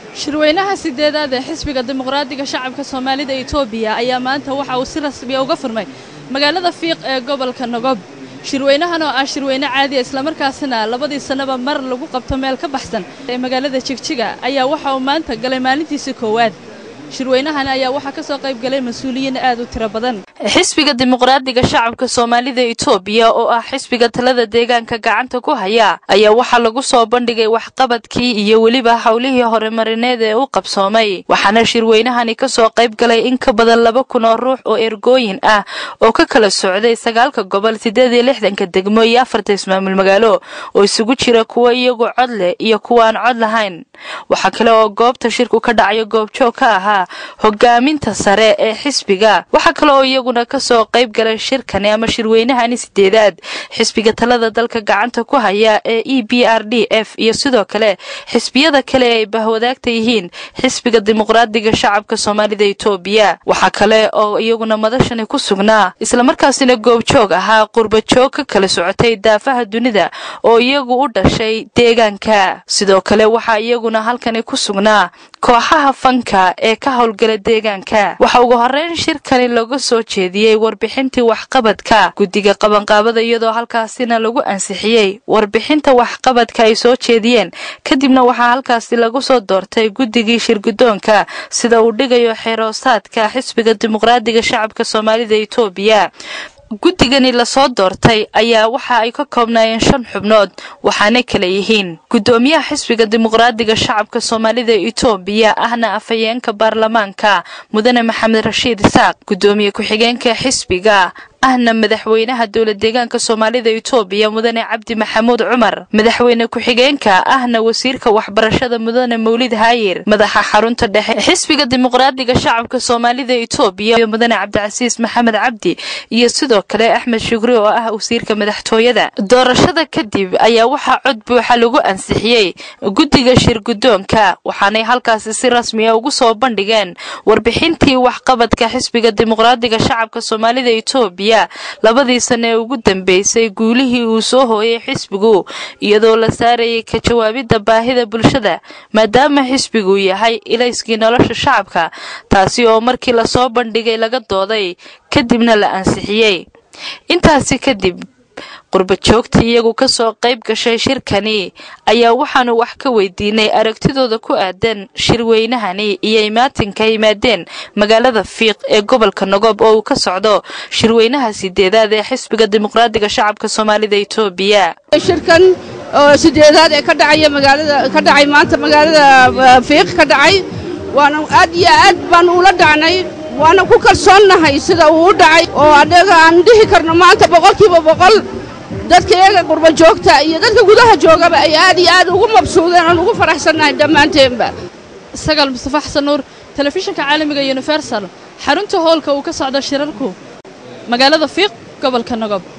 shirweynaha sideedaad ee xisbiga dimuqraadiga shacabka soomaalida etoobiya ayaa maanta waxa uu si rasmiya uga furmay magaalada fiiq ee gobolka nogob shirweynahan oo ah shirweyne caadiya islamarkaasina labadii sannaba mar lagu qabto meel ka baxsan ee magaalada jigjiga ayaa waxa uu maanta galay maalintiisii koowaad shirweynahan ayaa waxaa ka soo qayb galay mas-uuliyiin aad u tiro badan xisbiga dimuqraadiga shacabka soomaalida etoobiya oo ah xisbiga talada deegaanka gacanta ku haya ayaa waxaa lagu soo bandhigay waxqabadkii iyo weliba howlihii horumarineed ee u qabsoomay waxaana shirweynahani ka soo qayb galay in ka badan laba kun oo ruux oo ergooyin ah oo ka kala socday sagaalka gobol siddeed iyo lixdanka degmo iyo afarta ismaamul magaalo oo isugu jira kuwa iyagu cod leh iyo kuwa aan cod lahayn waxaa kale oo goobta shirku ka dhacayo goobjoog ka ahaa hogaaminta sare ee xisbiga waxaa kale oo iyaguna ka soo qayb galay shirkani ama shirweynahani sideedaad xisbiga talada dalka gacanta ku haya ee e b r d f iyo sidoo kale xisbiyada kale ee ay bahwadaagta yihiin xisbiga dimuqraadiga shacabka soomaalida etoobiya waxaa kale oo iyaguna madashani ku sugnaa islamarkaasina goobjoog ahaa qurbajoog ka kala socotay daafaha dunida oo iyagu u dhashay deegaanka sidoo kale waxaa iyaguna halkani ku sugnaa kooxaha fanka ee ka howlgala deegaanka waxa ugu horeyn shirkani laga soo jeediyey warbixintii waxqabadka guddiga qabanqaabada iyadoo halkaasina lagu ansixiyey warbixinta waxqabadka ay soo jeediyeen kadibna waxaa halkaasi lagu soo doortay guddigii shirgudoonka sida uu dhigayo xeroosaadka xisbiga dimuqraadiga shacabka soomaalida etoobiya guddigani lasoo doortay ayaa waxa ay ka koobnaayeen shan xubnood waxaana kala yihiin guddoomiyaha xisbiga dimuqraadiga shacabka soomaalida etoobiya ahna afhayeenka baarlamaanka mudane maxamed rashiid isaaq guddoomiye ku-xigeenka xisbiga ahna madaxweynaha dowla deegaanka soomaalida etoobiya mudane cabdi maxamuud cumar madaxweyne ku-xigeenka ahna wasiirka waxbarashada mudane mawlid haayir madaxa xarunta dhexe xisbiga dimuqraadiga shacabka soomaalida etoobiya mudane cabdicasiis maxamed cabdi iyo sidoo kale axmed shugri oo ah wasiirka madaxtooyada doorashada kadib ayaa waxaa cod buuxa lagu ansixiyey guddiga shirgudoonka waxaanay halkaasi si rasmiya ugu soo bandhigeen warbixintii waxqabadka xisbiga dimuqraadiga shacabka soomaalida etoobiya labadii sane ee ugu dambeysay guulihii uu soo hooyay xisbigu iyadoo la saarayay ka jawaabidda baahida bulshada maadaama xisbigu yahay ilayskii nolosha shacabka taasi oo markii lasoo bandhigay laga dooday kadibna la ansixiyey intaasi kadib qurbajoogtii iyagu ka soo qayb gashay shirkani ayaa waxaanu wax ka weydiinay aragtidooda ku aadan shirweynahani iyo imaatinka yimaadeen magaalada fiiq ee gobolka nogob oo uu ka socdo shirweynaha sideedaad ee xisbiga dimuqraadiga shacabka soomaalida etoobiya shirkan oo sideedaad ee ka dhacaya magaalada ka dhacay maanta magaalada fiiq ka dhacay waana aad iyo aad baanu ula dhacnay waana ku kalsoonnahay sida uu u dhacay oo annaga aan dhihi karno maanta boqolkiiba boqol dadka iyaga qurba joogta iyo dadka gudaha joogaba ay aad iyo aad ugu mabsuudeen aan ugu faraxsannahay dhammaanteenba sagaal mustafa xasan nuur telefishinka caalamiga universal xarunta hoolka uu ka socdo shirarku magaalada fiiq gobolka nogob